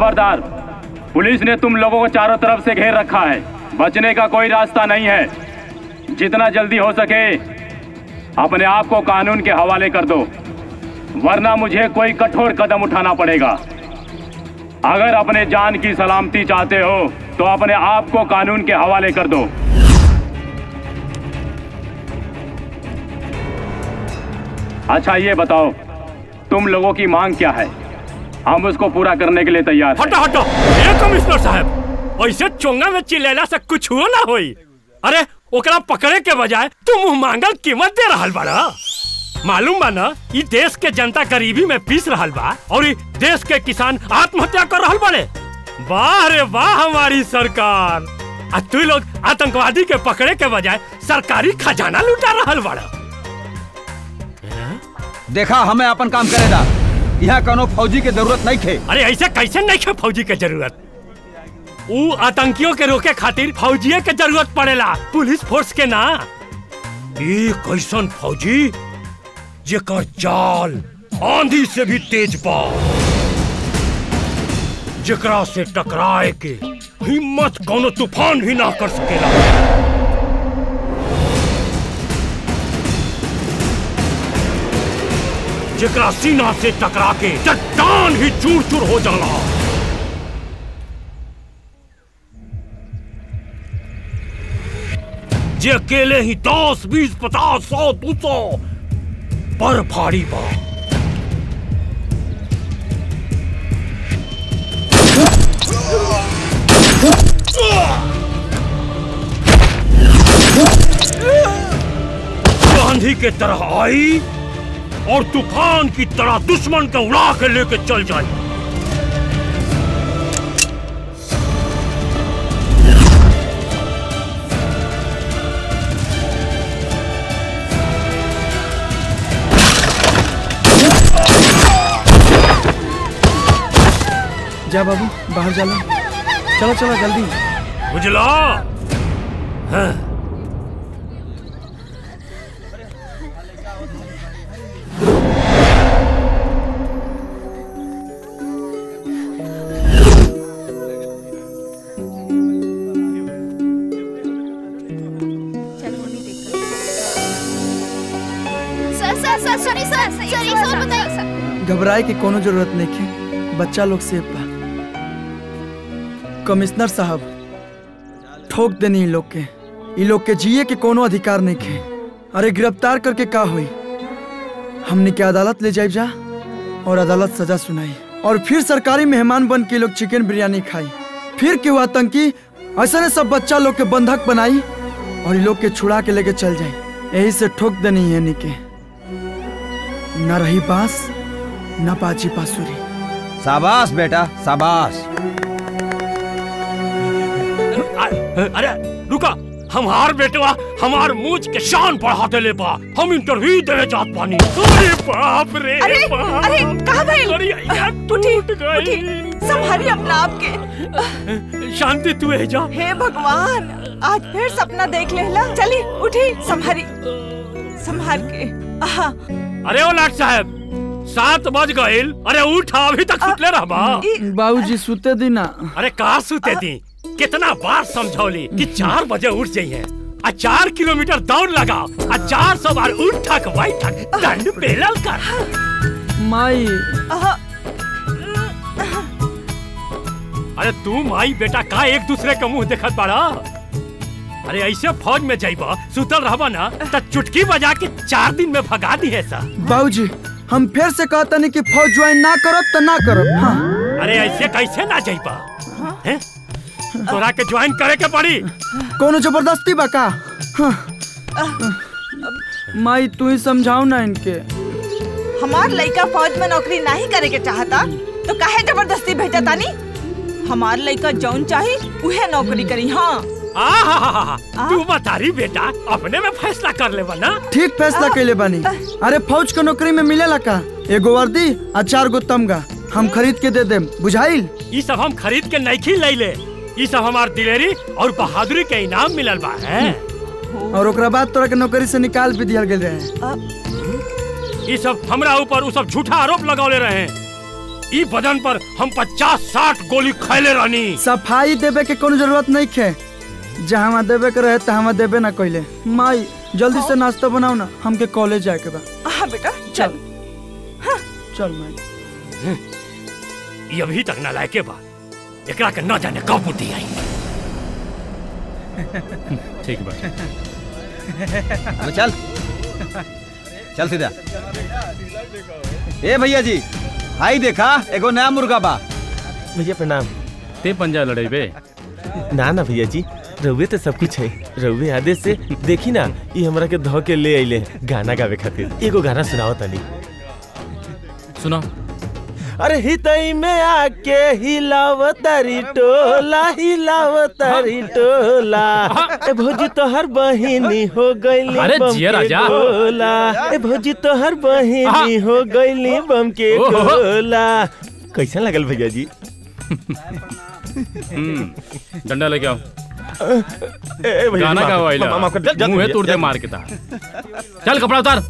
खबरदार पुलिस ने तुम लोगों को चारों तरफ से घेर रखा है बचने का कोई रास्ता नहीं है जितना जल्दी हो सके अपने आप को कानून के हवाले कर दो वरना मुझे कोई कठोर कदम उठाना पड़ेगा अगर अपने जान की सलामती चाहते हो तो अपने आप को कानून के हवाले कर दो अच्छा ये बताओ तुम लोगों की मांग क्या है हम उसको पूरा करने के लिए तैयार हैं। हटो हटो ए कमिश्नर साहब ऐसे चोंगा में चिल्लेला से कुछ हो ना होई अरे ओकरा पकड़े के बजाय तू मुंह मांगल कीमत दे रहल बाड़ा मालूम बा ना ई देश के जनता गरीबी में पीस रहल बा और ई देश के किसान आत्महत्या कर रहल बाड़े वाह रे वाह हमारी सरकार आ तू लोग आतंकवादी के पकड़े के बजाय सरकारी खजाना लुटा रहल बाड़ा देखा हमें अपन काम करेगा यहाँ कोनो फौजी के जरूरत नहीं थे अरे ऐसे कैसे नहीं है फौजी के जरूरत ऊ आतंकियों के रोके खातिर फौजिये के जरूरत पड़ेला पुलिस फोर्स के ना ये कैसन फौजी जेकर चाल आंधी से भी तेज बा जेकरा से टकराए के हिम्मत कोनो तूफान भी ना कर सकेला जेकरा सीना से टकरा के चट्टान ही चूर चूर हो जाला जे अकेले ही दस बीस पचास सौ दो सौ पर भारी बा आंधी के तरह आई और तूफान की तरह दुश्मन को उड़ा के लेके चल जाए जा बाबू बाहर चलो चलो चलो जल्दी बुझला हाँ। सर सर सर सॉरी सर सर एक और बताइए घबराए की कोनो जरूरत नहीं है बच्चा लोग सेफ बा कमिश्नर साहब ठोक देनी इन लोग के इन लोग के जिए के कोनो अधिकार नहीं है अरे गिरफ्तार करके का हुई हमने के अदालत ले जाए जा और अदालत सजा सुनाई और फिर सरकारी मेहमान बन के लोग चिकन बिरयानी खाई फिर क्यों आतंकी ऐसा ने सब बच्चा लोग के बंधक बनाई और इन लोग के छुड़ा के लेके चल जाए यही से ठोक देनी है निके न रही बांस न पाची पासुरी शाबाश बेटा शाबाश अरे रुका हमार बेटवा हमार मूछ के शान बढ़ाते ले बा हम इंटरव्यू देने जात पानी अरे बाप रे अरे बाप। अरे कहाँ गए अरे यार उठी टूट गई। उठी संभालिए अपना आप के शांति तू है जा हे भगवान आज फिर सपना देख लेला चली उठी संभारी संभाल के आहा, अरे ओ लाट साहब सात बज गइल अरे उठ अभी तक सुतले रहबा बाबूजी सुते दी ना अरे कहा सुते दी कितना बार समझौली कि चार बजे उठ जाइए आ चार किलोमीटर दौड़ लगाओ आ चार सौ बार उठ थक बैठक दंड पेलल कर माई आहा, अरे तू माई बेटा का एक दूसरे के मुंह देखत बाड़ा अरे ऐसे फौज में जाइबा सुतल रहबा ना त चुटकी बजा के चार दिन में भगा दी है सा बाबूजी हम फिर से कहता नहीं कि फौज ज्वाइन ना करब तो ना करब हाँ अरे ऐसे कैसे ना जाइबा हैं? तोरा के ज्वाइन करे के पड़ी कोनो जबरदस्ती बा का हाँ। माई तू ही समझाओ ना इनके हमार लड़का फौज में नौकरी नहीं करे के चाहता तो काहे जबरदस्ती भेजा तानी हमार लड़का जौन चाही उहे नौकरी करी हाँ आहा तू बतारी बेटा अपने में फैसला कर ले ना ठीक फैसला कैले बानी अरे फौज के नौकरी में मिलेला का एगो वर्दी और चार गो तमगा हम खरीद के दे देम बुझाइल ये सब हम खरीद के नहीं ले ले ये सब हमार दिलेरी और बहादुरी के इनाम मिलल बा है और ओकरा बाद तोरा के नौकरी से निकाल भी दिया गेल रहे ये सब हमरा ऊपर उ सब झूठा आरोप लगौले रहे ई बदन पर हम पचास साठ गोली खैले रहनी सफाई देवे के कोनो जरूरत नहीं खे जहाँ देवे के रहे तहाँ देवे ना कइले माई जल्दी से नाश्ता बनाओ ना हमके कॉलेज जाए के बा हाँ बेटा चल चल माई ये अभी तक ना लायके बा एकरा के न जाने कब बुद्धि आई ठीक बा अबे चल चल सीधा ए भैया जी हाई देखा एगो नया मुर्गा बा भैया प्रणाम ते पंजा लड़ेबे ना ना भैया जी रउए तो सब कुछ है रउए आदेश से देखी ना ये हमरा के धो के ले आइले गाना गावे खातिर एगो गाना सुनाओ तनी सुना अरे हितई में आके हिलाव तारी टोला हिलाव तारी टोला ए भौजी तोहर बहिनी हो गईली अरे बम जिया के राजा। गोला ए भौजी तोहर बहिनी हो गईली बम के ओहो। गोला कैसा लगल भैया जी हम्म, डंडा लेके आओ ए भैया गाना माफ- का वाइला माफ- माफ कर- जल्द- मुंह है जल्द- तोड़ दे जल्द- मार के ता चल कपड़ा उतार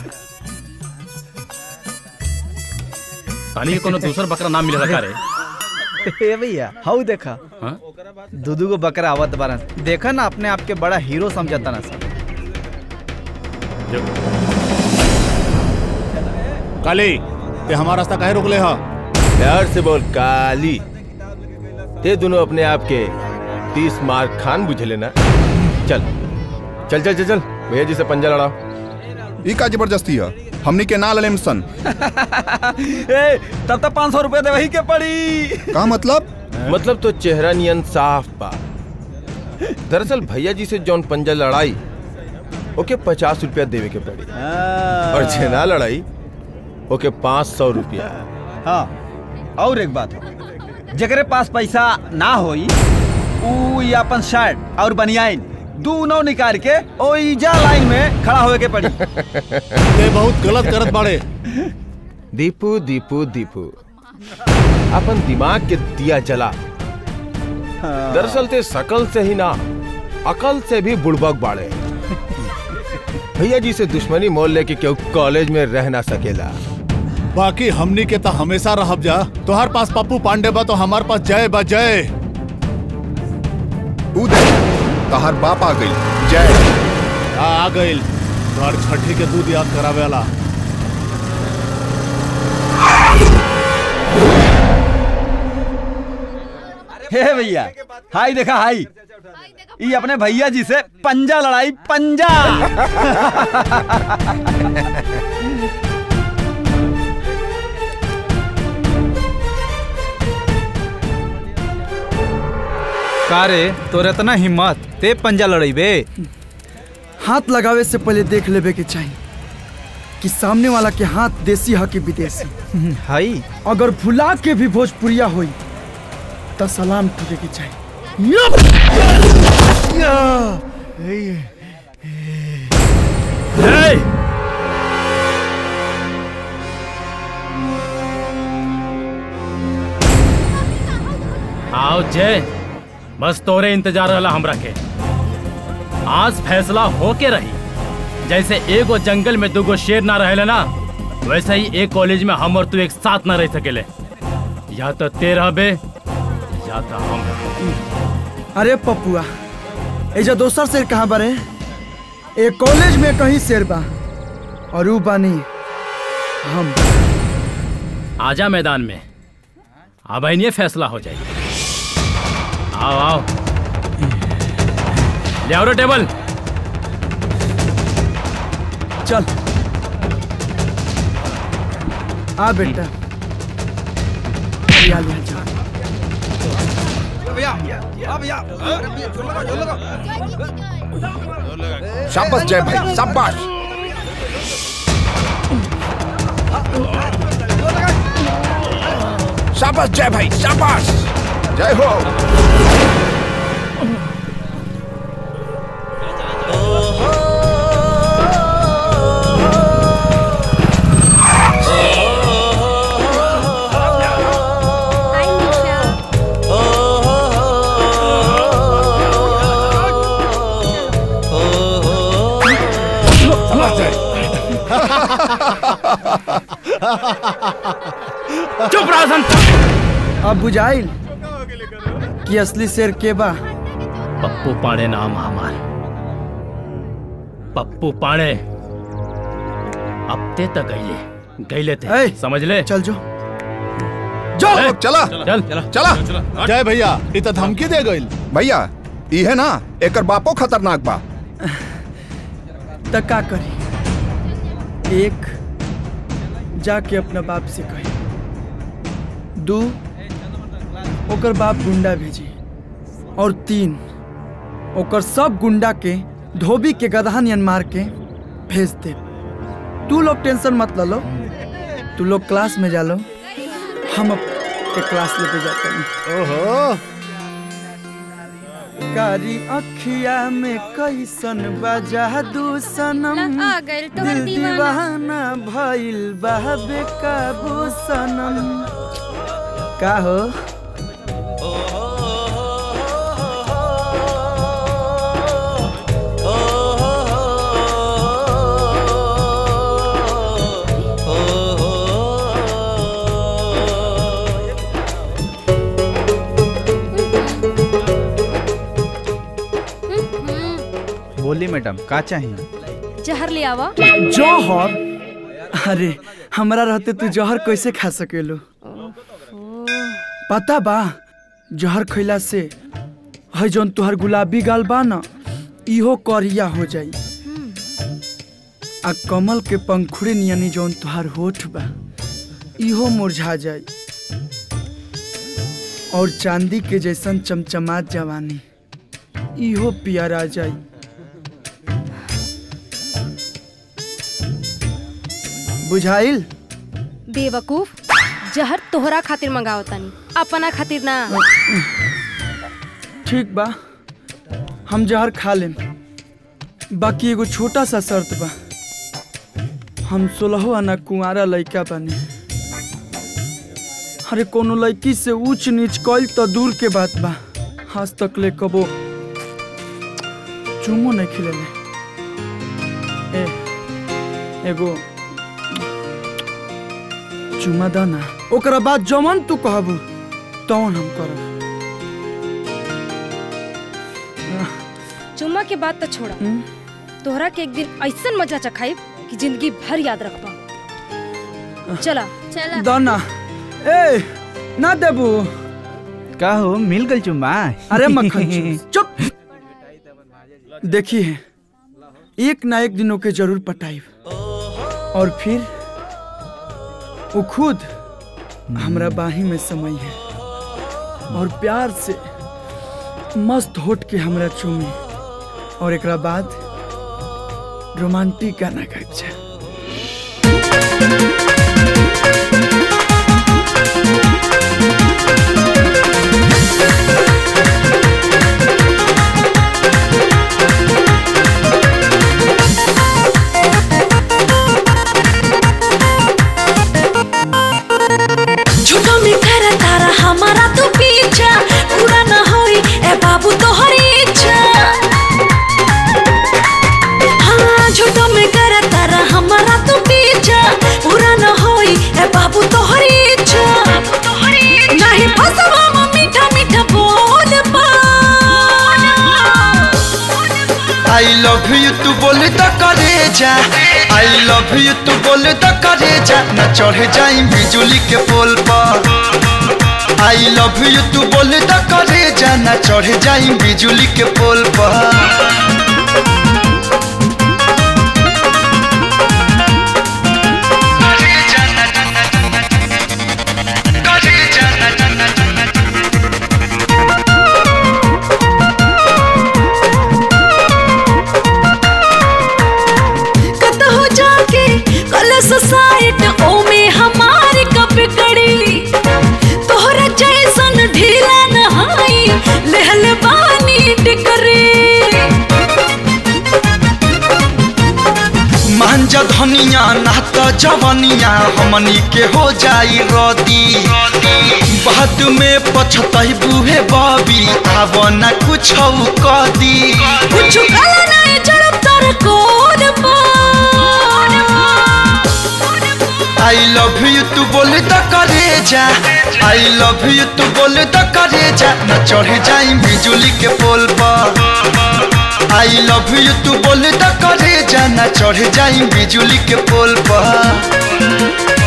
ताली के कोनो दूसर बकरा नाम मिले का रे ए भैया हाउ देखा हाँ? दूधू को बकरा आवत बारन देखा ना अपने आप के बड़ा हीरो समझता ना सब काली ते हमारा रास्ता काहे रोक ले हा प्यार से बोल काली ते दोनों अपने आप के तीस मार्क खान बुझ लेना चल चल चल चल चल भैया जी से पंजा लड़ाओ ई का जबरदस्ती है हमनी के ना ललेम सन ए तब तक पाँच सौ रुपये दे वही के पड़ी का मतलब मतलब तो चेहरा नियन साफ बा दरअसल भैया जी से जौन पंजा लड़ाई ओके पचास रुपया देवे के पड़ी और जे ना लड़ाई ओके पाँच सौ रुपया हाँ और एक बात जकरे पास पैसा ना होई ऊ ई अपन शर्ट और बनियाइन दोनों निकाल के ओ ईजा लाइन में खड़ा होए के पड़ी ते बहुत गलत करत बाड़े दीपू दीपू दीपू अपन दिमाग के दिया जला दरअसल ते शकल से ही ना अकल से भी बुड़बक बाड़े भैया जी से दुश्मनी मोल लेके क्यों कॉलेज में रह ना सकेला बाकी हमनी के तो हमेशा रहब जा तोहर पास पप्पू पांडे बा तो हमार पास जय बा जय ऊ दे तहार बाप आ गई जय आ, आ गइल तोहर छठी के दूध याद करावे वाला हे भैया हाई देखा हाई ई अपने भैया जी से पंजा लड़ाई पंजा का रे तोर इतना हिम्मत ते पंजा लड़ेबे हाथ लगावे से पहले देख लेवे के चाहिए कि सामने वाला के हाथ देसी है कि विदेशी हाई अगर भुला के भी भोजपुरिया होई तो सलाम ठुके के चाहिए ए! आओ जय बस तोरे इंतजार रहला हमरा के आज फैसला होके रही जैसे एगो जंगल में दूगो शेर ना रहेला ना वैसे ही एक कॉलेज में हम और तू एक साथ ना रह सकेले या तो ते रहबे या तो हम अरे पपुआ एजा दोसर शेर कहाँ बारे एक कॉलेज में कहीं शेर बा और ऊ बानी हम आजा मैदान में अब ये फैसला हो जाए आओ आओ ले आओ रे टेबल चल आ बेटा लिया लिया जा शाबाश जय भाई शाबाश शाबाश जय भाई शाबाश जय हो चुप रहो संत अब बुझाइल कि असली शेर के बा पप्पू पाड़े नाम हमार पप्पू पाड़े अब ते तक गईले गईले थे ए, समझ ले चल जो जो ए, चला चल चला जय भैया इ त धमकी दे गइल भैया इहे ना एकर बापो खतरनाक बा त का करी एक जाके अपना बाप से कही दू ओकर बाप गुंडा भेजी और तीन ओकर सब गुंडा के धोबी के गदहा नियन मार के भेज दे तू लोग टेंशन मत लो तू लोग क्लास में जा लो हम अब के क्लास लेके जाते हैं ओहो कारी अखिया में कैसन बजा दू सनम आ गइल तोहर दिल दीवाना। दीवाना भइल बा बेकाबू सनम का हो बोली मैडम का चाहिए जहर ले आवा जौहर अरे हमरा रहते तू जहर कैसे खा सकेलू पता बा जहर खैला से है जौन तुहर गुलाबी गाल बा न इहो करिया हो जाई आ कमल के पंखुड़ी नियनी जौन तुहार होठ बा इहो मुरझा जाई और चांदी के जैसन चमचमात जवानी इहो पियरा जाई बुझाइल बेवकूफ जहर तोहरा खातिर मंगाओ तानी अपना खातिर ना ठीक बा हम जहर खा लेम बाकी एगो छोटा सा शर्त बा हम सोलहो आना कुंवारा लइका बानी अरे कोनो लड़की से ऊंच नीच कइल तो दूर के बात बा आज तक ले कबो चुमो नहीं खिलेले ए एगो चुमा दाना ओकरा बाद जमन तू कहबू तवन हम करब चुम्मा के बाद तो छोड़ा तोहरा के एक दिन ऐसन मजा चखाई कि जिंदगी भर याद रख पाऊं चला चला दाना ए ना देबू का हो मिल गल चुम्मा अरे मक्खन चूस, चुप देखिए एक ना एक दिनों के जरूर पटाइब और फिर वो खुद हमरा बाही में समय है और प्यार से मस्त होट के हमरा चूमे और एकरा बाद रोमांटिक गाना गाइब छै झूठो में कर तारा हमारा तो पीछा पूरा ना होई ए बाबू तोहरी इच्छा हाँ झूठो में कर तारा हमारा तो पीछा पूरा ना होई ए बाबू तोहरी इच्छा नहीं फसवा में मीठा मीठा बोल पा आई लव यू तू बोले तो करे जा आई लव यू तू बोले तो करे जा न चढ़ जाई बिजुली के पोल पर आई लव यू तू बोले तो करे जा न चढ़ जाई बिजुली के पोल पर कतहु जाके कलश साइट ओमे हमारी कप कड़ी तोहरा जैसन ढीला नहाई लहल बानी टिकरी मांझ धनिया नात जवनिया हमनी के हो जाई रदी बाद में पछतई बुहे बबी आव न कुछ कदी कुछ काला नहीं जड़प तर कोड आई लव यू तू बोल तो करे जा आई लव यू तू बोल तो करे जा न चढ़ जाई बिजुली के पोल पर आई लव यू तू बोल तो करे जा न चढ़ जाई बिजुली के पोल पर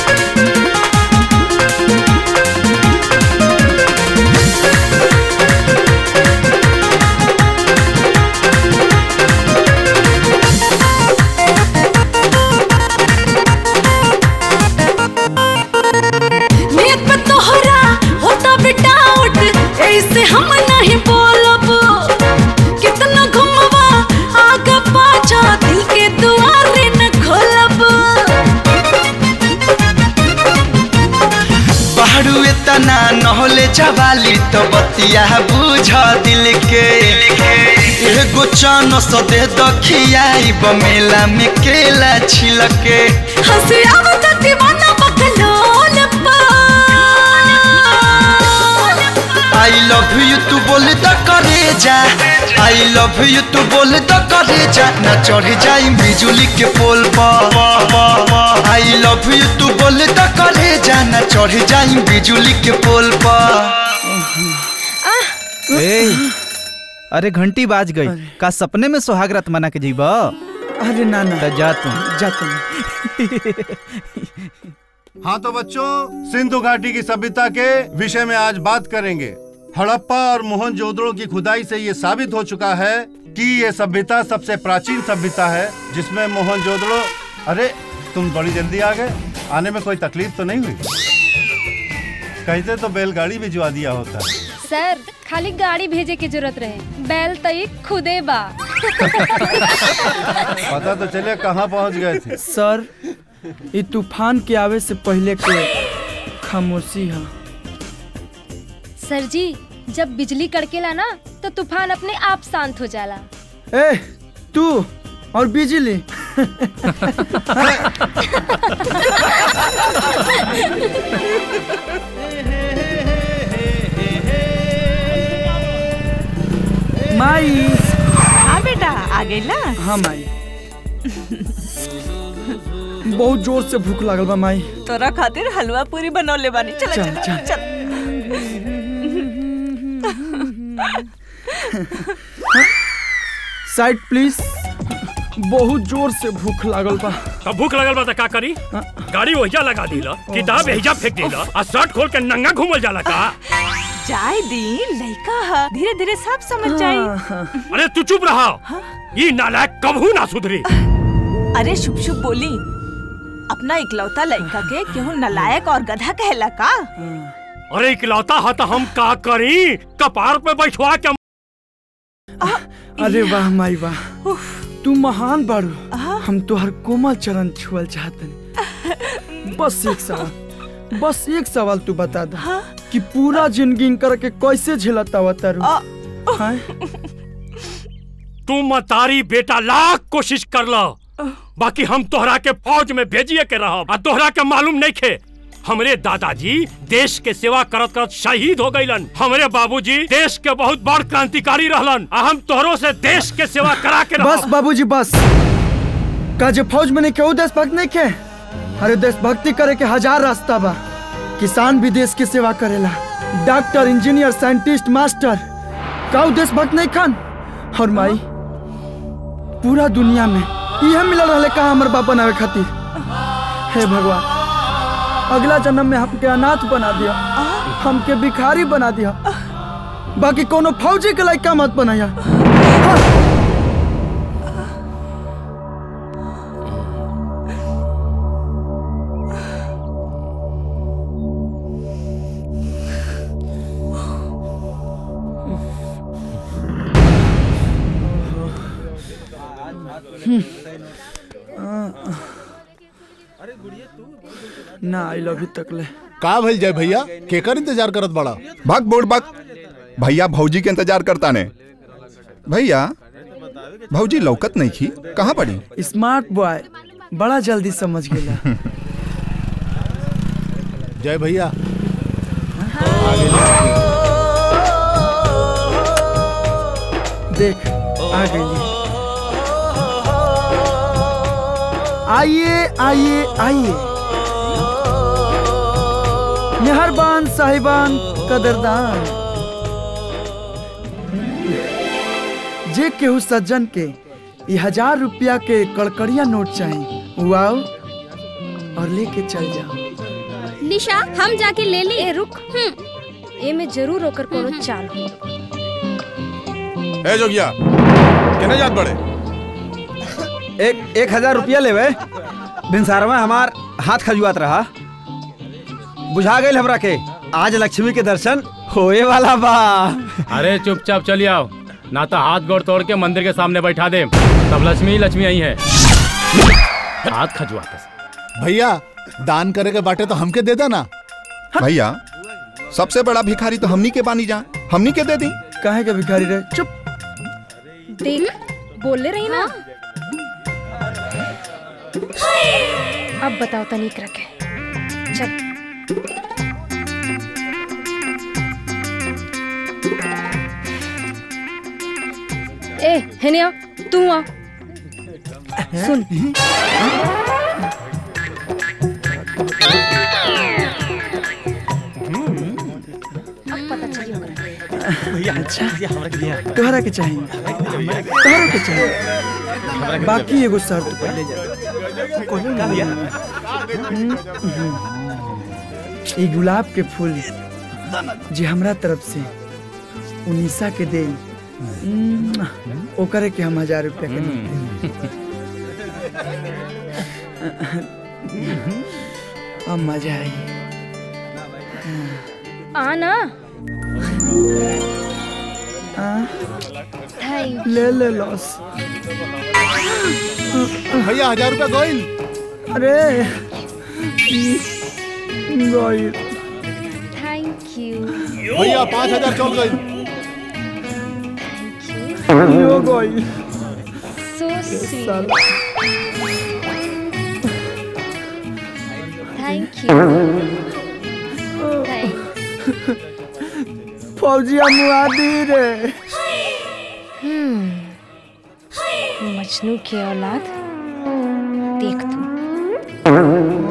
नियत पे तोहरा होता बिटाउट ऐसे हम नहीं बोलब कितना घुमवा आगे पाछा दिल के दुआरे न खोलब पहाड़ू इतना नहले जवाली तो बतिया बुझ दिल के एगो चन स दे दखियाई बमेला में केला छिलके हंसी आवत दीवाना बकलोल आई लव यू तू बोल तो करे जा आई लव यू तू बोल तो करे जा न चढ़ जाई बिजुली के पोल पर आई लव यू तू बोल तो करे जा न चढ़ जाई बिजुली के पोल पर ए, अरे घंटी बाज गई का सपने में सुहागरात मना के जीबा अरे ना ना जा तू जा तुम हाँ तो बच्चों सिंधु घाटी की सभ्यता के विषय में आज बात करेंगे हड़प्पा और मोहनजोदड़ो की खुदाई से ये साबित हो चुका है कि ये सभ्यता सबसे प्राचीन सभ्यता है जिसमें मोहनजोदड़ो अरे तुम बड़ी जल्दी आ गए आने में कोई तकलीफ तो नहीं हुई कहते तो बैलगाड़ी भिजवा दिया होता सर खाली गाड़ी भेजे की जरूरत रहे बैल तई खुदे बा पता तो चले कहाँ पहुँच गए थे सर ये तूफान के आवे से पहले के खामोशी है सर जी जब बिजली कड़केला ना तो तूफान अपने आप शांत हो जाला ए तू और बिजली माई हाँ बेटा आ गई ना हाँ माई बहुत जोर से भूख लागल बा माई तोरा खातिर हलवा पूरी बनौले बानी चल चल, चल चल। चल साइड प्लीज बहुत जोर से भूख लागल बा तब भूख लगल बा त का करी गाड़ी वहिजा लगा दीला किताब एहिजा फेंक दीला आ शर्ट खोल के नंगा घूमल जाला का जाए दी लड़का है धीरे धीरे सब समझ जाई अरे तू चुप रहा ये नालायक कबहू ना सुधरी अरे शुभ शुभ बोली अपना इकलौता लड़का के केहू नलायक और गधा कहला का अरे इकलौता हा तो हम का करी कपार पे बैठवा के अरे वाह माई वाह तू महान बाड़ू हम तोहर कोमल चरण छुअल चाहतनी बस एक सवाल बस एक सवाल तू बता दे कि पूरा जिंदगी करके कैसे झेलता हुआ तारू हाँ? तू मतारी बेटा लाख कोशिश कर लो बाकी हम तोहरा के फौज में भेजिए के रह तोहरा के मालूम नहीं खे हमरे दादाजी देश के सेवा करत करत शहीद हो गईलन हमरे बाबूजी देश के बहुत बड़ क्रांतिकारी रहलन आ हम तोहरो से देश के सेवा करा के बस बाबूजी बस का जे फौज में नहीं केहू देशभक्त नहीं के अरे देशभक्ति करे के हजार रास्ता बा किसान भी देश की सेवा करेला डॉक्टर इंजीनियर साइंटिस्ट मास्टर काऊ देशभक्त नहीं खान और माई पूरा दुनिया में यह मिलल रहे कहा हमर बाप बनावे खातिर हे भगवान अगला जन्म में हमके अनाथ बना दिया हमके भिखारी बना दिया बाकी कोनो फौजी के लायक मत बनाया ना आई लव यू तक ले का भइल जय भैया केकर इंतजार करत बड़ा भाग बोर्ड भाग भैया भौजी के इंतजार करता ने भैया भौजी लौकत नहीं थी कहाँ पड़ी स्मार्ट बॉय बड़ा जल्दी समझ गेला जय भैया देख आ गई आइए आइए आइए मेहरबान साहिबान कदरदान जे केहू सज्जन के ई हजार रुपया के कड़कड़िया नोट चाही वो आओ और लेके चल जाओ निशा हम जाके ले ली ए रुक ए में जरूर होकर कोनो चाल हो ए जोगिया केने जात बड़े एक एक हजार रुपया लेवे बिनसार में हमार हाथ खजुआत रहा बुझा गई हमरा के आज लक्ष्मी के दर्शन होए वाला बा अरे चुपचाप चली आओ ना तो हाथ गोड़ तोड़ के मंदिर के सामने बैठा दे तब लक्ष्मी ही लक्ष्मी आई है हाथ खजुआते भैया दान करे के बाटे तो हमके दे देना भैया सबसे बड़ा भिखारी तो हमनी के बानी जा हमनी के दे दी काहे के भिखारी रहे चुप देख बोले रही ना अब बताओ तनिक रखे चल ए हेनिया तू आ सुन अब पता चली होगा अच्छा तोहरा के चाहिए तोहरा के चाहिए बाकी एगो शर्त पहले ई गुलाब के फूल जे हमरा तरफ से उनीसा के दे ओकरे के हम हजार रुपया के नोट देब। अब मजा आई आ ना ले ले लॉस भैया हजार रुपया गोइल अरे गोइल थैंक यू भैया पाँच हजार चौक गई यो गोइल सो स्वीट थैंक यू फौजिया मुआदी रे हम्म मजनू की औलाद देख तू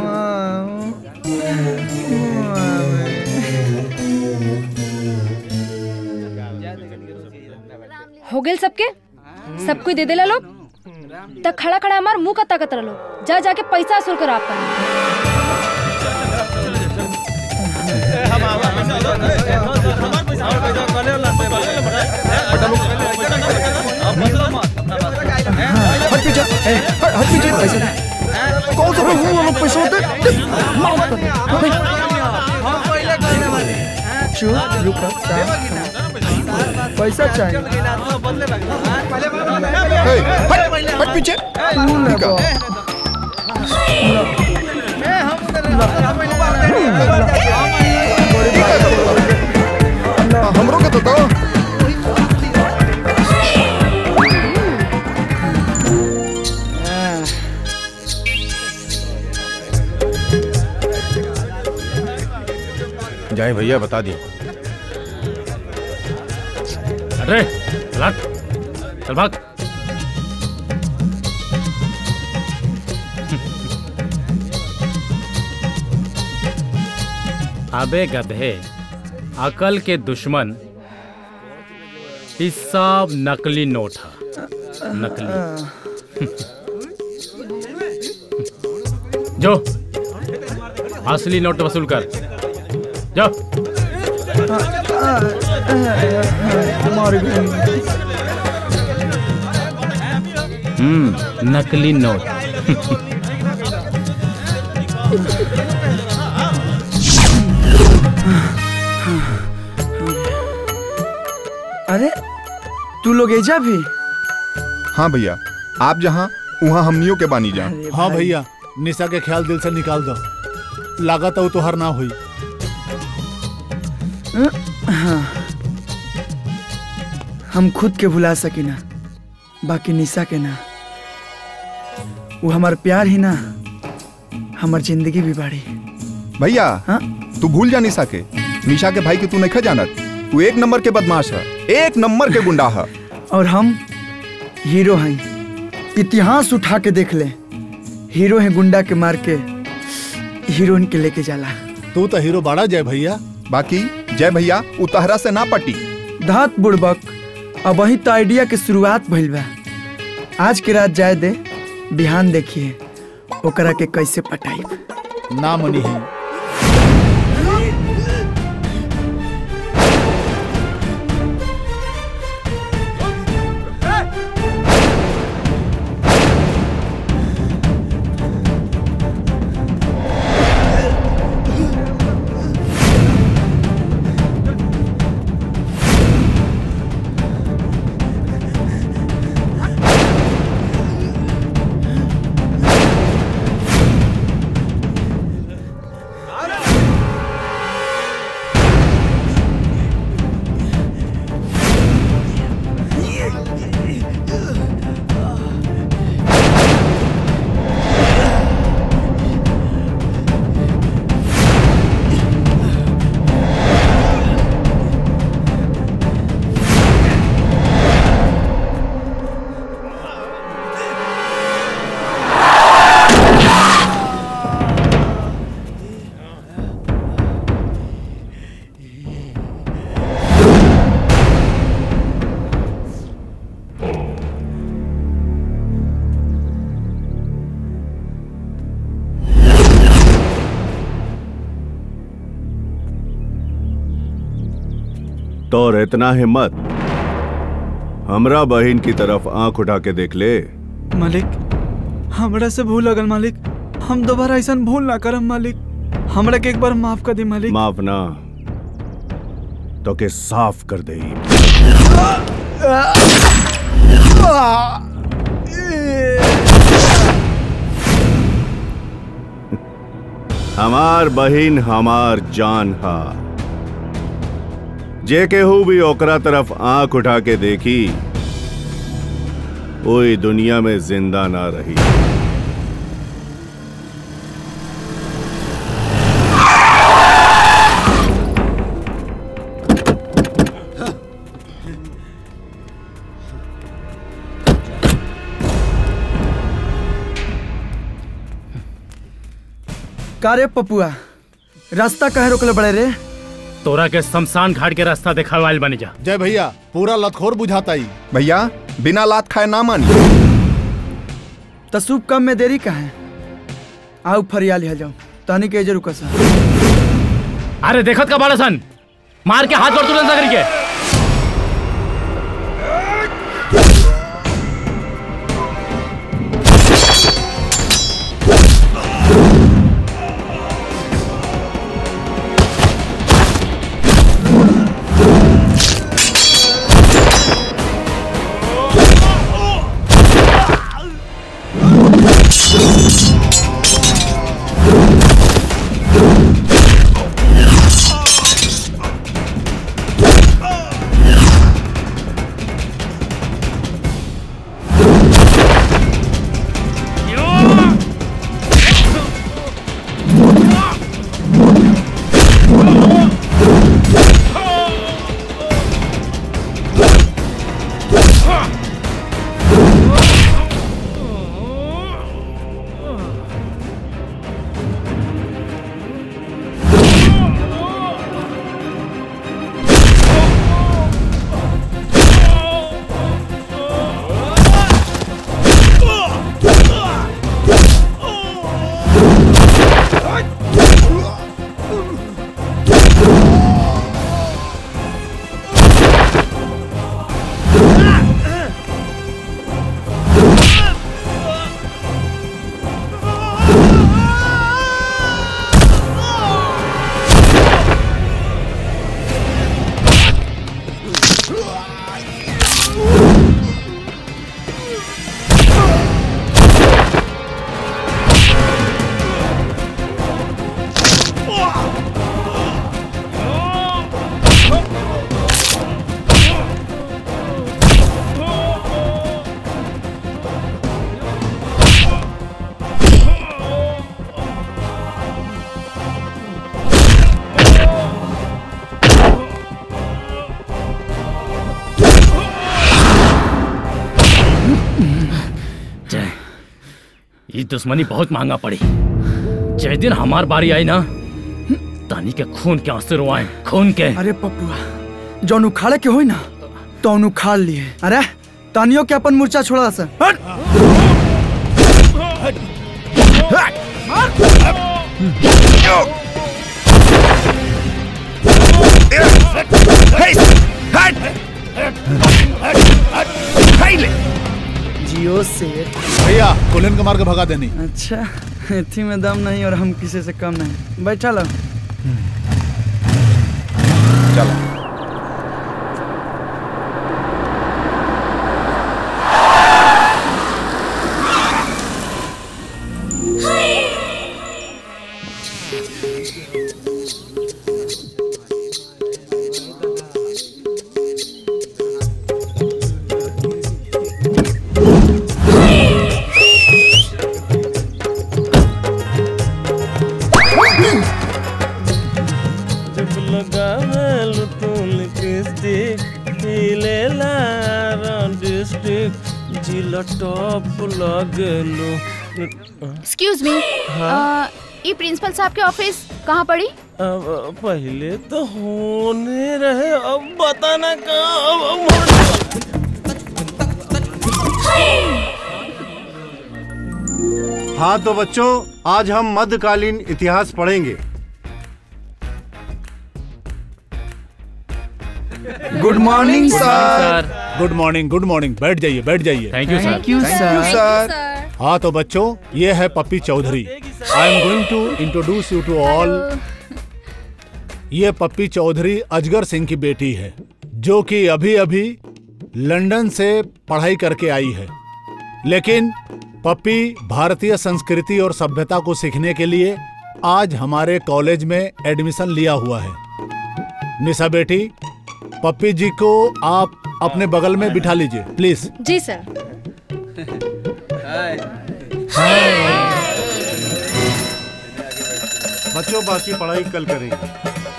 हो गेल सबके सब कोई दे देला लोग त खड़ा खड़ा हमार मुंह का ताकत रहो जा जाके पैसा वसूल कर आपका हट पीछे ए, हट हट पीछे पैसे दे। कौन सा वो वाला पैसा होता है मार दे। चुप रुक पैसा चाहिए ए, हट हट पीछे तू लेबो। हमरो के तो दो जाए भैया बता दी अरे चल चल भाग अबे गधे अकल के दुश्मन इस सब नकली नोट है नकली जो असली नोट वसूल कर जाओ मार गई हम्म नकली नोट अरे तू लोग एजा भी हाँ भैया आप जहाँ वहाँ हमनियों के बानी जा हाँ भैया निशा के ख्याल दिल से निकाल दो लागत है तुहार ना हुई हाँ हम खुद के भुला सकी ना बाकी निशा के ना वो हमार प्यार ही ना हमार जिंदगी भी बाड़ी भैया हाँ? तू भूल जा निशा के निशा के भाई के तू नहीं जानत तू एक नंबर के बदमाश है एक नंबर के गुंडा है और हम हीरो हैं इतिहास उठा के देख ले हीरो है गुंडा के मार के हीरोइन के लेके जाला तू तो हीरो बाड़ा जय भैया बाकी जय भैया उतहरा से ना पटी धात बुड़बक अब वही तो आइडिया के शुरुआत भइल बा आज के रात जाए दे बिहान देखिए ओकरा के कैसे पटाई ना मनी है तोर इतना हिम्मत हमरा बहन की तरफ आंख उठा के देख ले मालिक हमरा से भूल लगल मालिक हम दोबारा ऐसा भूल ना करम मालिक हमरा के एक बार माफ कर दी मालिक माफ ना तो के साफ कर दे हमार बहिन हमार जान हा जे केहू भी ओकरा तरफ आंख उठा के देखी कोई दुनिया में जिंदा ना रही का रे पपुआ रास्ता कहे रोकले बड़े रे तोरा के शमशान घाट के रास्ता देखावाइल बनी जा जय भैया पूरा लतखोर बुझाता ही भैया बिना लात खाए ना मानी तो शुभ कम में देरी का है आओ फरिया लिया जाओ तहनी के जरूर कसा अरे देखत का बाड़ा सन मार के हाथ पर तुरंत नगरी के जय ये दुश्मनी बहुत महंगा पड़ी जय दिन हमार बारी आई ना तानी के खून के आंसू रुआए खून के अरे पप्पुआ जौन उखाड़े के होई ना तो उखाड़ लिए अरे तानियो के अपन मूर्छा छोड़ा सा हट जियो शेर भैया कुलन को मार के भगा देनी अच्छा इथी में दम नहीं और हम किसी से कम नहीं बैठा लो जब लगावेल तू लिपस्टिक हिलेला डिस्ट्रिक्ट जिला टॉप लगेलो एक्सक्यूज मी हाँ? ये प्रिंसिपल साहब के ऑफिस कहाँ पड़ी अब पहले तो होने रहे अब बताना कहाँ अब- अब हाँ तो बच्चों आज हम मध्यकालीन इतिहास पढ़ेंगे good morning sir good morning good morning बैठ जाइए बैठ जाइए thank you, sir. Thank you, Thank you, sir. sir. हाँ तो बच्चों ये है Pappi Chaudhary I am going to introduce you to all ये पप्पी चौधरी अजगर सिंह की बेटी है जो कि अभी अभी लंदन से पढ़ाई करके आई है लेकिन पप्पी भारतीय संस्कृति और सभ्यता को सीखने के लिए आज हमारे कॉलेज में एडमिशन लिया हुआ है निशा बेटी पप्पी जी को आप अपने बगल में बिठा लीजिए प्लीज जी सर बच्चों बाकी पढ़ाई कल करेंगे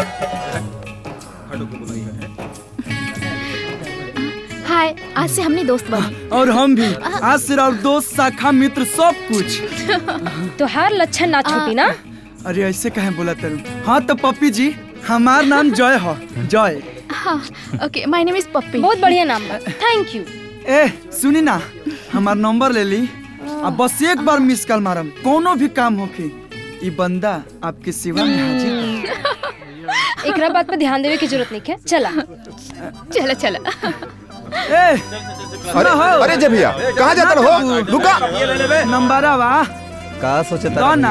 हाय आज से हमने दोस्त बने और हम भी आज से और दोस्त शाखा मित्र सब कुछ तो हर लक्षण ना छूटी ना अरे ऐसे कहे बोला तेरू हाँ तो पप्पी जी हमार नाम जय हो जय हाँ ओके माय नेम इज पप्पी बहुत बढ़िया नाम है थैंक यू ए सुनी ना हमार नंबर ले ली अब बस एक बार मिस कॉल मारम कोनो भी काम होके ई बंदा आपके सेवा में हाजिर है। एकरा बात पे ध्यान देवे की जरूरत नहीं है चला चला चला ए अरे अरे जे भैया कहाँ जाता हो रुका नंबर आवा का सोचे दो ना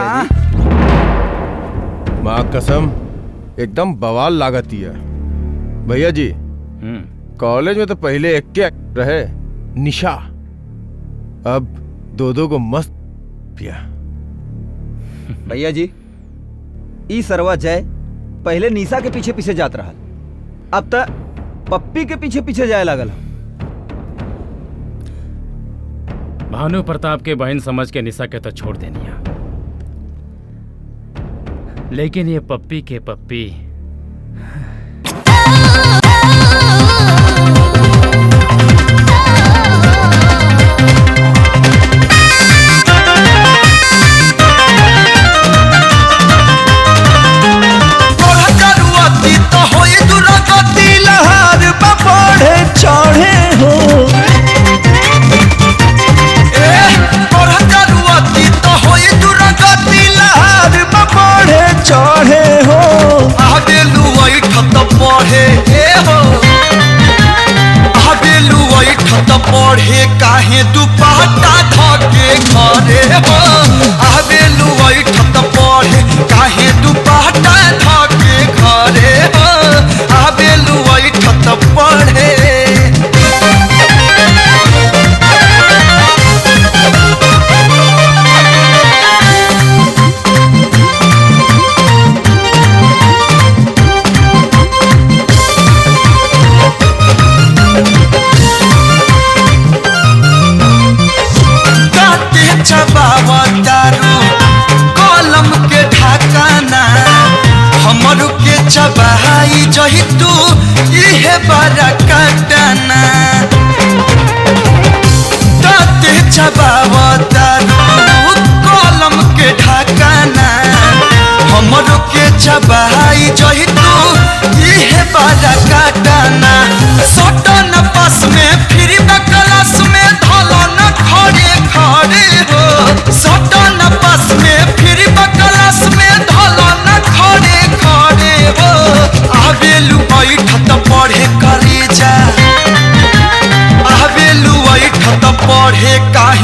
माँ कसम एकदम बवाल लागती है भैया जी कॉलेज में तो पहले एक के रहे निशा अब दो दो को मस्त पिया भैया जी ई सरवा जय पहले निशा के पीछे पीछे जात रहा अब तक पप्पी के पीछे पीछे जाए लागल भानु प्रताप के बहन समझ के निशा के तो छोड़ देनिया लेकिन ये पप्पी के पप्पी चढ़े हो चढ़े हो आगे लुआई ठत पढ़े ए हो आगे लुआई ठत पढ़े काहे दुपट्टा धके घरे हो आगे लुआई ठत पढ़े काहे दुपट्टा धके घरे हो आगे लुआई ठत पढ़े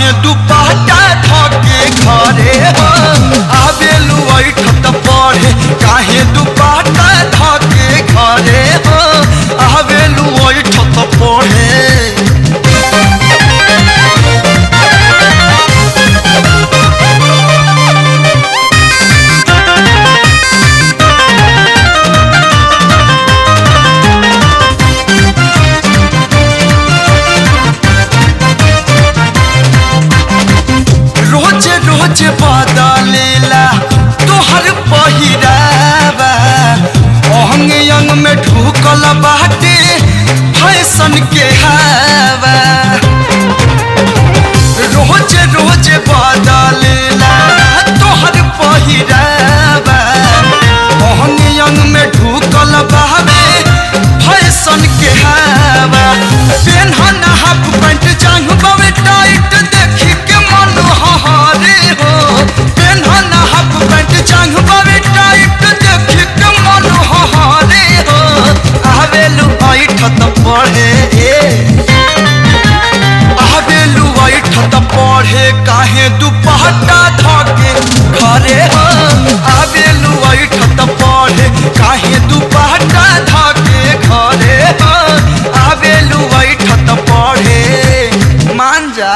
काहे दुपट्टा धके घरे हो आवेलू ऐठत पढ़े काहे दुपट्टा धके घरे हो आवेलू ऐठत पढ़े रोज रोज बदलेला तोहर पहिरावा अंग अंग में ढुकल बाटे फैशन के हवा रोज रोज बदलेला तोहर पहिरावा अंग अंग में ढुकल बावे फैशन के हवा पेन्हन हाफ पैंट जांग बावे टाइट देखी के मन हहारे हो पेन्हन हाफ पैंट जांग बावे टाइट देखी के मन हहारे हो आवेलू ऐठत पढ़े आवेलू ऐठत पढ़े काहे दुपट्टा धके घरे हो आवेलू ऐठत पढ़े काहे दुपट्टा धके घरे हो आवेलू ऐठत पढ़े मान जा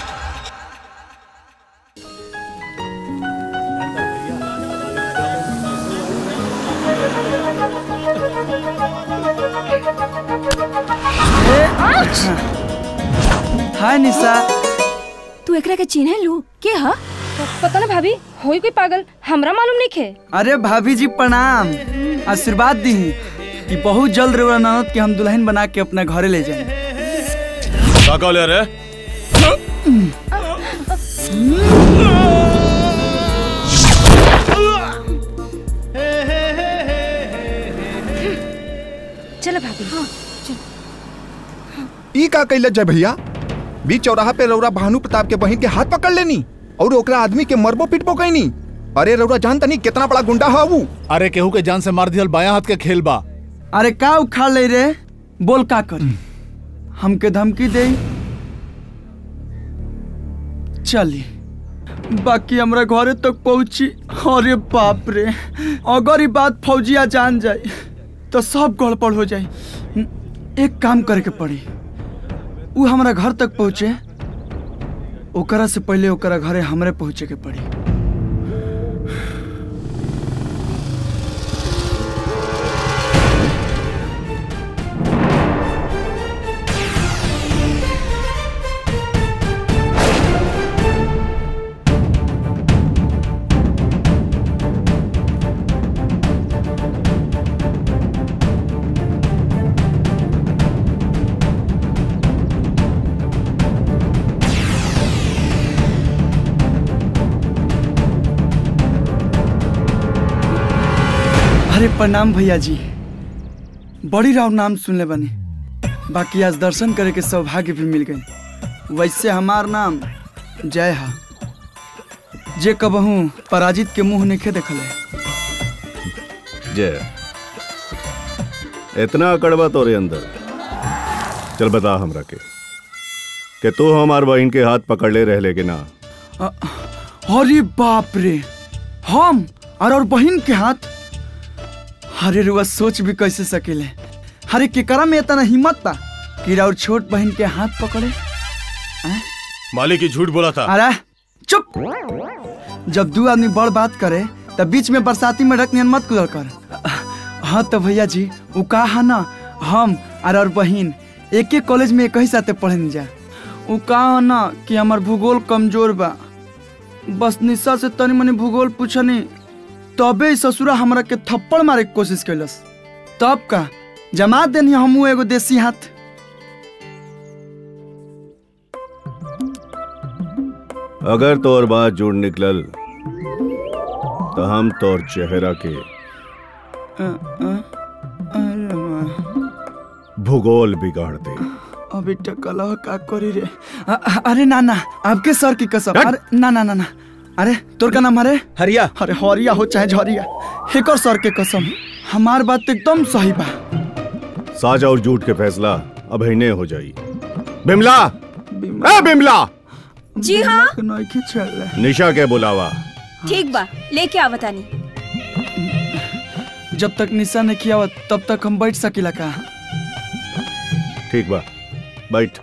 हाय निशा तू एकरा के चिन्हे लू के ह पता ना भाभी होई कोई पागल हमरा मालूम नहीं खे अरे भाभी जी प्रणाम आशीर्वाद दी कि बहुत जल्द रेवरा ननद के हम दुल्हन बना के अपना घरे ले जाएं का कहले रे चलो भाभी ई का कैले जय भैया बीच चौराहा पे रौरा भानु प्रताप के बहन के हाथ पकड़ लेनी और ओकरा आदमी के मरबो पिटबो कैनी अरे रौरा जानता नहीं कितना बड़ा गुंडा है वो अरे केहू के जान से मार दियल बाया हाथ के खेल बा अरे का उखाड़ ले रे बोल का करी हमके धमकी दे चली बाकी हमरा घरे तक पहुंची अरे बाप रे अगर ये बात फौजिया जान जाए तो सब गड़बड़ हो जाए एक काम करे के पड़ी उ हमरा घर तक पहुंचे ओकरा से पहले ओकरा घरे हमरे पहुंचे के पड़ी अरे प्रणाम भैया जी बड़ी राव नाम सुनले बनी बाकी आज दर्शन करे के सौभाग्य भी मिल गई वैसे हमार नाम जय हा जे कबहू पराजित के मुंह नहीं देखल है जय इतना कड़वा तोरे अंदर चल बता हमरा के कि तू हमार बहन के हाथ पकड़ ले रह लेके ना अ- अरे बाप रे हम और और बहन के हाथ अरे रुआ सोच भी कैसे सकेले अरे केकरा में इतना हिम्मत था कि राउर छोट बहन के हाथ पकड़े मालिक ही झूठ बोला था अरे चुप जब दो आदमी बड़ बात करे तब बीच में बरसाती में रख मत कुदल कर हाँ तो भैया जी वो कहा ना हम और और बहन एक एक कॉलेज में एक ही साथे पढ़े जा वो कहा ना कि हमार भूगोल कमजोर बा बस निशा से तनी मनी भूगोल पूछनी तबे ई ससुरा हमरा के थप्पड़ मारे के कोशिश कैलस तब का जमा देनी हमू एगो देसी हाथ अगर तोर बात जुड़ निकलल तो हम तोर चेहरा के अ, अ, अरे वाह। भूगोल बिगाड़ दे अभी टकलह का करी रे अ, अ, अरे ना ना आपके सर की कसम अरे ना ना ना ना अरे तोर का नाम अरे हरिया अरे हरिया हो चाहे झरिया एक और सर के कसम हमार बात तो एकदम सही बा साज और झूठ के फैसला अब ही हो जाई बिमला ए बिमला जी हाँ नइखे चल निशा के बुलावा ठीक बा लेके आवतानी जब तक निशा ने किया तब तक हम बैठ सकीला का ठीक बा बैठ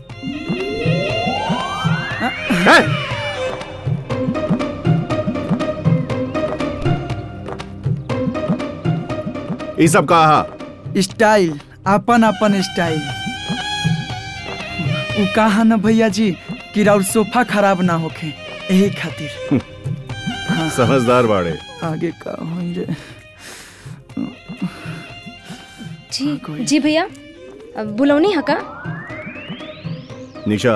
ई सब कहा स्टाइल अपन अपन स्टाइल उ कहा न भैया जी कि राउर सोफा खराब ना होखे यही खातिर समझदार बाड़े आगे का होई रे जी जी भैया अब बुलौनी हका निशा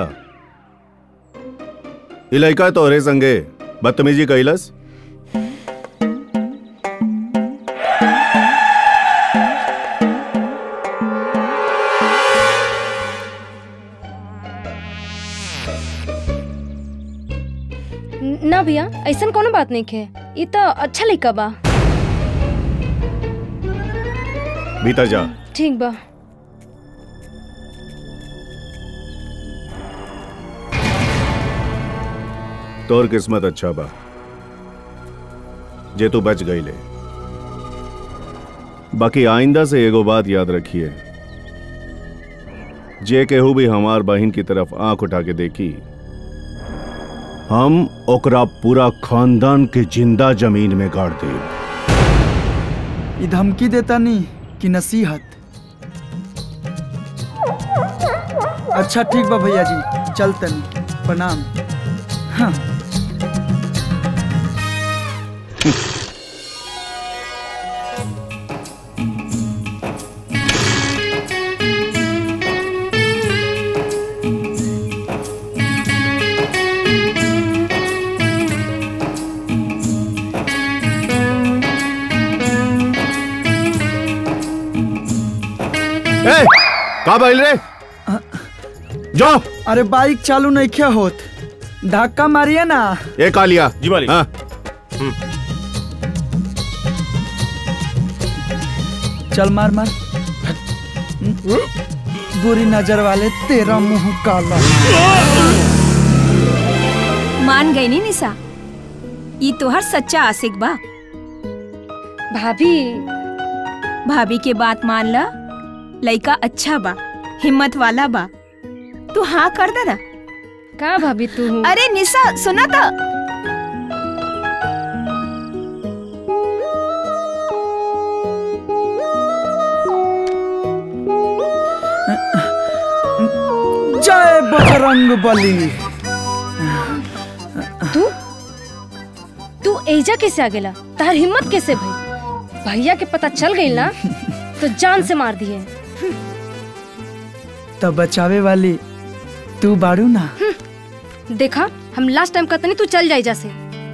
ई लड़का तोहरे संगे बदतमीजी कैलस न- ना भैया ऐसा कोनो बात नहीं है ये तो अच्छा लड़का बा भीतर जा ठीक बा तोर किस्मत अच्छा बा जे तू बच गई ले बाकी आइंदा से एगो बात याद रखिए जे केहू भी हमार बहन की तरफ आंख उठा के देखी हम ओकरा पूरा खानदान के जिंदा जमीन में गाड़ दे ई धमकी देता नहीं कि नसीहत अच्छा ठीक बा भैया जी चल तनी प्रणाम हाँ ए, का बैल रे जाओ अरे बाइक चालू नहीं क्या होत धक्का मारिए ना ये कालिया जी मालिक हाँ चल मार मार बुरी नजर वाले तेरा मुंह काला मान गई नी निशा ई तोहर सच्चा आशिक बा भाभी भाभी के बात मान ला लइका अच्छा बा हिम्मत वाला बा तू हाँ कर दे ना का भाभी तू अरे निशा सुना तो जय बजरंग बली तू तू एजा कैसे आ गेला तार हिम्मत कैसे भई भैया के पता चल गई ना तो जान से मार दिए तब बचावे वाली तू बाड़ू ना देखा हम लास्ट टाइम कहते नहीं तू चल जाए जैसे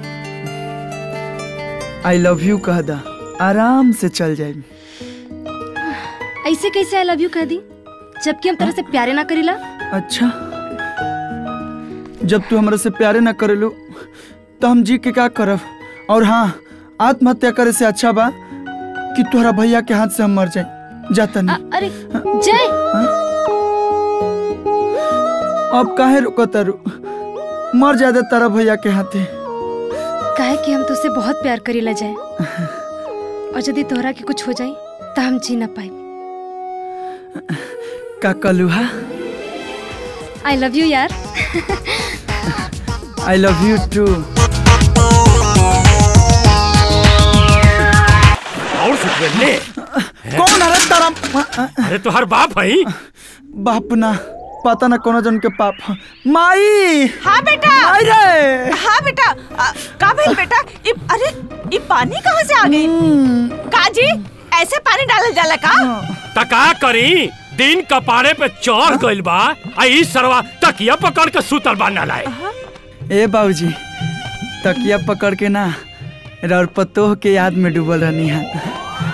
आई लव यू कह दा आराम से चल जाए ऐसे कैसे आई लव यू कह दी जबकि हम तरह से प्यारे ना करीला अच्छा जब तू हमरा से प्यारे ना करेलू तो हम जी के का करब और हाँ आत्महत्या करे से अच्छा बा कि तोहरा भैया के हाथ से हम मर जाए जाता नहीं अरे जय अब काहे रुको तारू मर जाए दे तारा भैया के हाथे काहे कि हम तुझसे बहुत प्यार करीला जाए और यदि तोहरा के कुछ हो जाए तो हम जी ना पाए का कलुहा आई लव यू यार आई लव यू टू और सुख ले कौन अरे तारा अरे तुहार बाप है बाप ना पता ना कौन जन के पाप ह। माई हाँ बेटा माई रे हाँ बेटा आ, का भइल बेटा इ, अरे ये पानी कहाँ से आ गई काजी ऐसे पानी डालल जाला का तका करी दिन कपारे पे चढ़ गइल बा आ ई सरवा तकिया पकड़ के सुतल बा ना लाए ए बाबूजी तकिया पकड़ के ना रौर पतोह के याद में डूबल रहनी है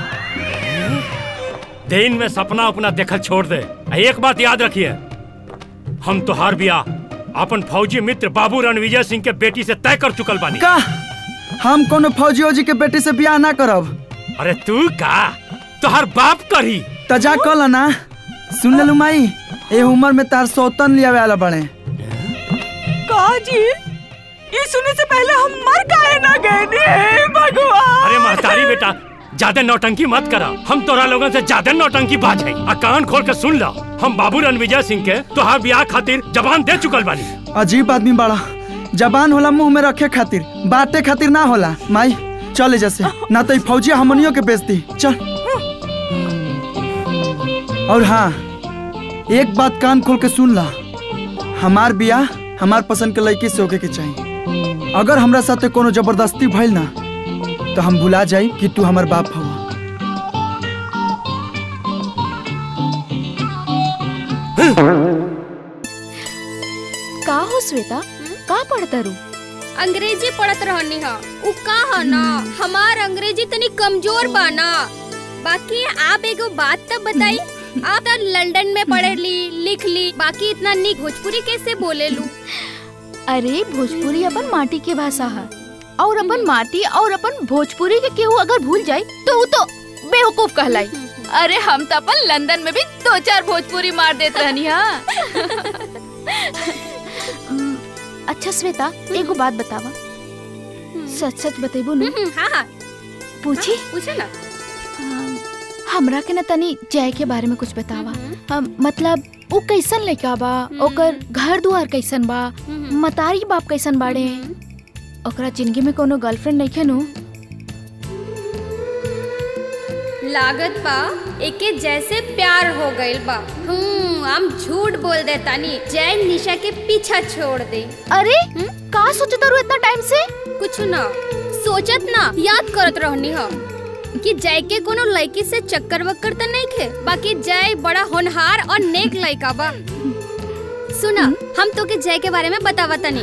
दिन में सपना अपना देखल छोड़ दे आ एक बात याद रखिए हम तोहार बियाह अपन फौजी मित्र बाबू रणविजय सिंह के बेटी से तय कर चुकल बानी का हम कोनो फौजियो जी के बेटी से बियाह ना करब अरे तू का तोहार बाप करी तजा कल ना सुन लेलू माई ए उम्र में तार सौतन लिया वाला बड़े का माँ जी ये सुनने से पहले हम मर काहे ना गए नी हे भगवान अरे महतारी बेटा ज्यादा नौटंकी मत करा हम तोरा लोगन से ज्यादा नौटंकी बाज है आ कान खोल के सुन ला हम बाबू रणविजय सिंह के तोहार ब्याह खातिर जबान दे चुकल बानी अजीब आदमी बड़ा जबान होला मुंह में रखे खातिर बाटे खातिर ना होला माई चले जैसे ना तो ई फौजिया हमनियों के बेच दी चल और हाँ एक बात कान खोल के सुन ला हमार बियाह हमार पसंद के लड़की से होके के चाहिए अगर हमरा साथे कोनो जबरदस्ती भइल ना तो हम भुला जाई कि तू हमार बाप हवा का हो श्वेता का पढ़ता रू अंग्रेजी पढ़त रहनी हा उ का ह ना हमार अंग्रेजी तनी कमजोर बा ना बाकी आप एगो बात तब बताई आप तो लंदन में पढ़ ली लिख ली बाकी इतना निक भोजपुरी कैसे बोले लू अरे भोजपुरी अपन माटी के भाषा है और अपन माटी और अपन भोजपुरी के केहू अगर भूल जाए तो वो तो बेवकूफ कहलाई अरे हम तो अपन लंदन में भी दो चार भोजपुरी मार देते रहनी हाँ उम, अच्छा श्वेता एगो बात बतावा सच सच बतेबू ना हाँ हाँ पूछी पूछे ना हमरा के ना तनी जय के बारे में कुछ बतावा हम मतलब वो कैसन लड़का बा ओकर घर दुआर कैसन बा मतारी बाप कैसन बाड़े ओकरा जिंदगी में कोनो गर्लफ्रेंड नहीं नु लागत बा एके जैसे प्यार हो गइल बा हम्म हम झूठ बोल दे तानी जय निशा के पीछा छोड़ दे अरे का सोचता रू इतना टाइम से कुछ ना सोचत ना याद करत रहनी हो कि जय के कोनो लड़की से चक्कर वक्कर तो नहीं खे बाकी जय बड़ा होनहार और नेक लड़का बा सुना हम तो के जय के बारे में बतावा तनी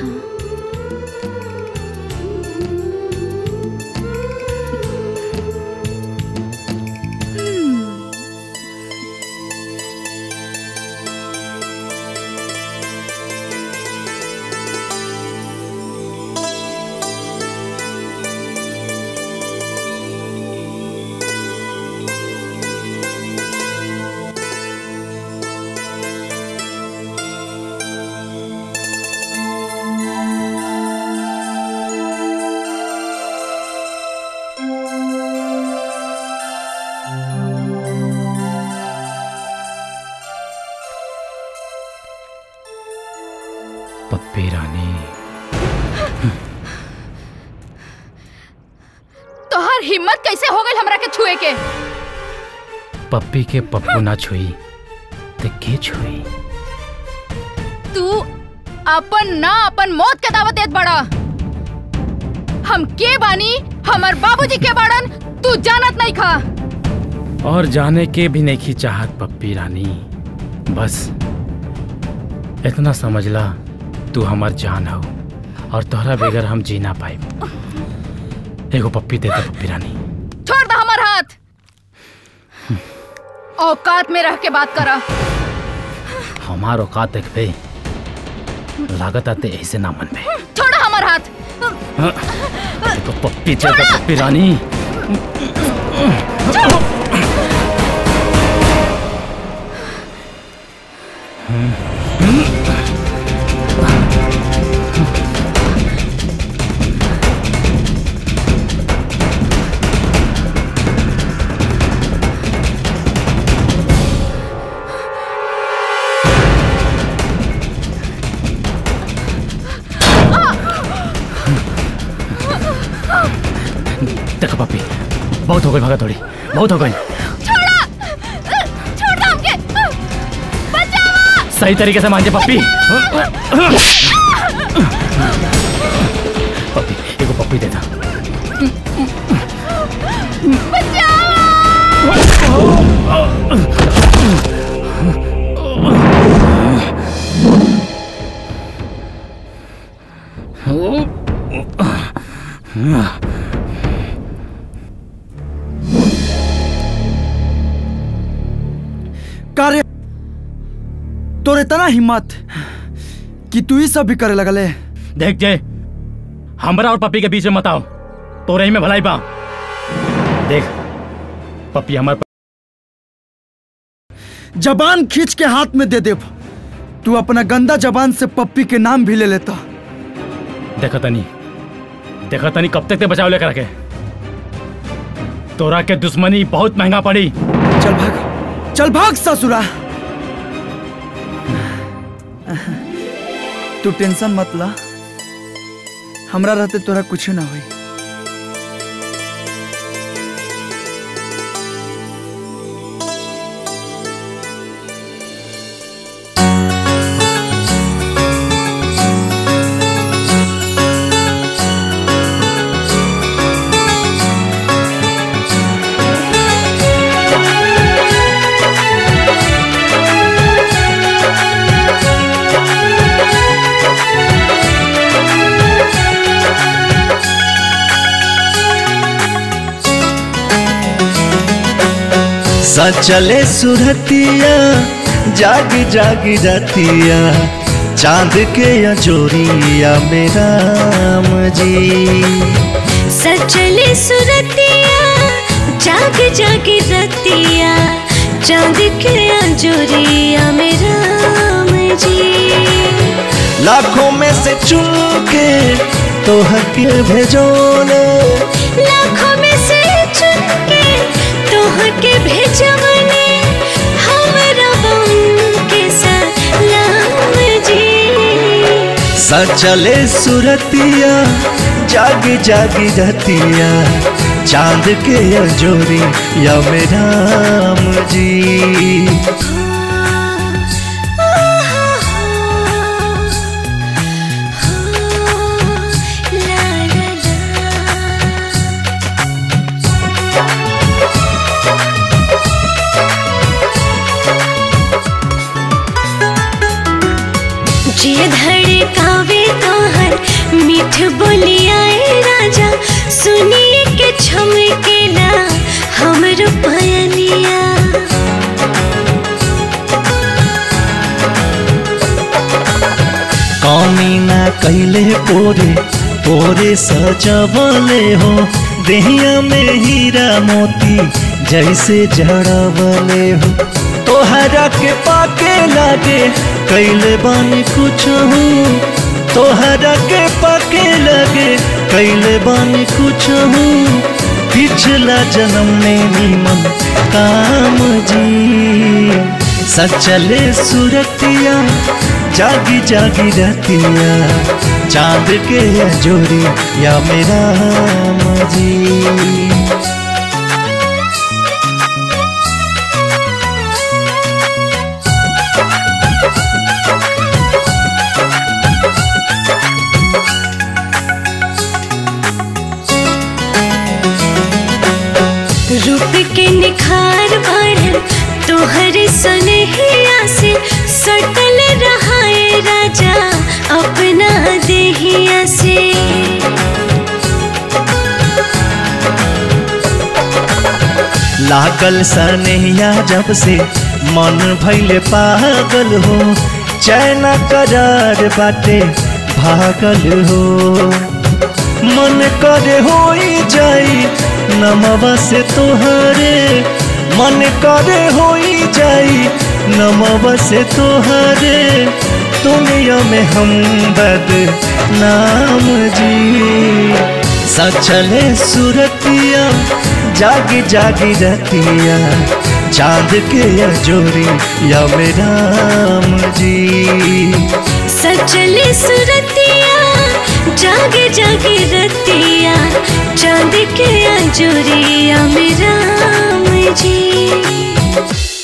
पप्पी रानी तोहर हिम्मत कैसे हो गई हमरा के छुए के पप्पी के पप्पू ना छुई ते के छुई तू अपन ना अपन मौत के दावत देत बड़ा हम के बानी हमर बाबूजी के बाड़न तू जानत नहीं खा और जाने के भी नहीं की चाहत पप्पी रानी बस इतना समझला तू हमार जान हो और तोहरा बगैर हम जी ना पाए एगो पप्पी दे दे पप्पी रानी छोड़ दे हमर हाथ औकात में रह के बात करा हमार औकात देखबे लागत आते ऐसे ना मन में छोड़ हमर हाथ तो पप्पी दे दे पप्पी रानी देखो पप्पी बहुत हो गई भागा थोड़ी बहुत हो गई छोड़ा छोड़ दे हमके बचावा सही तरीके से मांझे पप्पी पप्पी एगो पप्पी दे दा कार्य तोर इतना हिम्मत कि तू ही सब भी करे लगले देख जय हमरा और पप्पी के बीच में मत आओ तो रही में भलाई पा देख पप्पी हमारे जबान खींच के हाथ में दे देव तू अपना गंदा जबान से पप्पी के नाम भी ले लेता देखा तनी देखा तनी कब तक ते बचाव लेकर रखे तोरा के दुश्मनी बहुत महंगा पड़ी चल भाग चल भाग ससुरा तू टेंशन मत ला हमरा रहते तोरा कुछ ना होई सचले सुरतिया जागी जागी रतिया चांद के अजोरिया मेरा जी सचले सुरतिया जाग जाग रतिया चांद के अंजुरिया में राम जी लाखों में से चुन के तो के भेजोने लाखों में से चुन के तोह के भेजवने हमरा बन के सलाम जी सचले सुरतिया जागी जागी रतिया चांद के अजोरी या मेरा जी जे धड़कावे तोहर मीठ बोलियाए राजा सुनिए के छमकेला हमरो पयनिया कौमी ना कैले पोरे पोरे सजवले हो देहिया में हीरा मोती जैसे जड़वले हो तोहरा के पाके लागे कैले बानी कुछ हूँ तोहरा के पाके लगे कैले बानी कुछ हूँ पिछला जन्म में नीमन काम जी सचले सुरतिया जागी जागी रहतिया चांद के जोड़ी या मेरा जी रूप के निखार बढ़ल तोहर सनहिया से सटल रहाए राजा अपना देहिया से लागल सनहिया जब से मन भैले पागल हो चैन करार बाटे भागल हो मन करे हो जाई नमवा से तोहरे मन करे हो जाई नमवा से तोहरे दुनिया में हम बद नाम जी सचले सुरतिया जागी जागी रतिया चांद के जोरी या मेरा जी सचले सुरतिया जागे जागे रतिया चांद के अंजुरिया में राम जी